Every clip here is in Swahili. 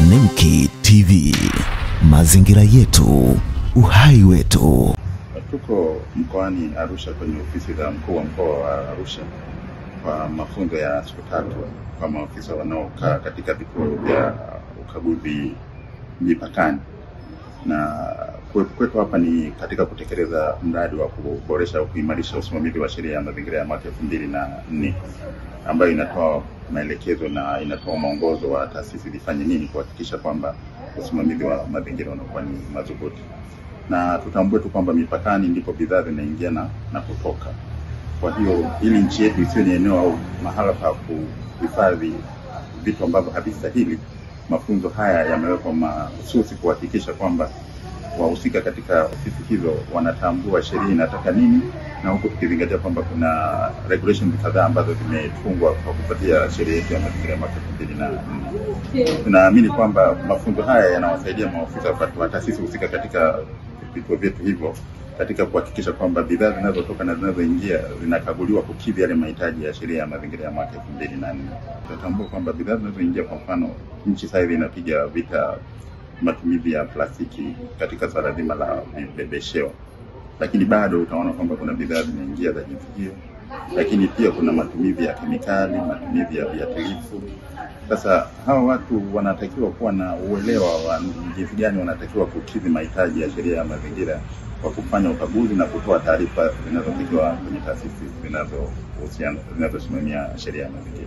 Nemki TV, mazingira yetu, uhai wetu. Tuko mkoani Arusha kwenye ofisi za mkuu wa mkoa wa Arusha kwa mafunzo ya siku tatu kwa maafisa wanaokaa katika vituo vya ukaguzi mipakani, na kuwepo kwetu hapa ni katika kutekeleza mradi wa kuboresha au kuimarisha usimamizi wa sheria ya mazingira ya mwaka elfu mbili na nne ambayo inatoa maelekezo na inatoa mwongozo wa taasisi zifanye nini kuhakikisha kwamba usimamizi wa mazingira unakuwa ni madhubuti na tutambue tu kwamba mipakani ndipo bidhaa zinaingia na, na kutoka. Kwa hiyo ili nchi yetu isiwe ni eneo au mahala pa kuhifadhi vitu ambavyo havistahili, mafunzo haya yamewekwa mahususi kuhakikisha kwamba wahusika katika ofisi hizo wanatambua sheria inataka nini, na huku tukizingatia kwamba kuna regulations kadhaa ambazo zimetungwa kwa kufuatia sheria yetu ya mazingira ya mwaka elfu mbili na nne. Tunaamini kwamba mafunzo haya yanawasaidia maofisa wa taasisi husika katika vituo vyetu hivyo katika kuhakikisha kwamba bidhaa zinazotoka na zinazoingia zinakaguliwa kukidhi yale mahitaji ya sheria ya mazingira ya mwaka elfu mbili na nne. Tunatambua kwamba bidhaa zinazoingia, kwa mfano, nchi sasa hivi inapiga vita matumizi ya plastiki katika swala zima la vibebesheo, lakini bado utaona kwamba kuna bidhaa zinaingia za jinsi hiyo, lakini pia kuna matumizi ya kemikali, matumizi ya viuatilifu. Sasa hawa watu wanatakiwa kuwa na uelewa wa jinsi gani wanatakiwa kukidhi mahitaji ya sheria ya mazingira kwa kufanya ukaguzi na kutoa taarifa zinazotakiwa kwenye taasisi zinazohusiana zinazosimamia sheria ya mazingira.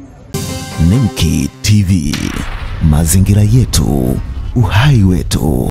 Nemki TV, mazingira yetu, uhai wetu.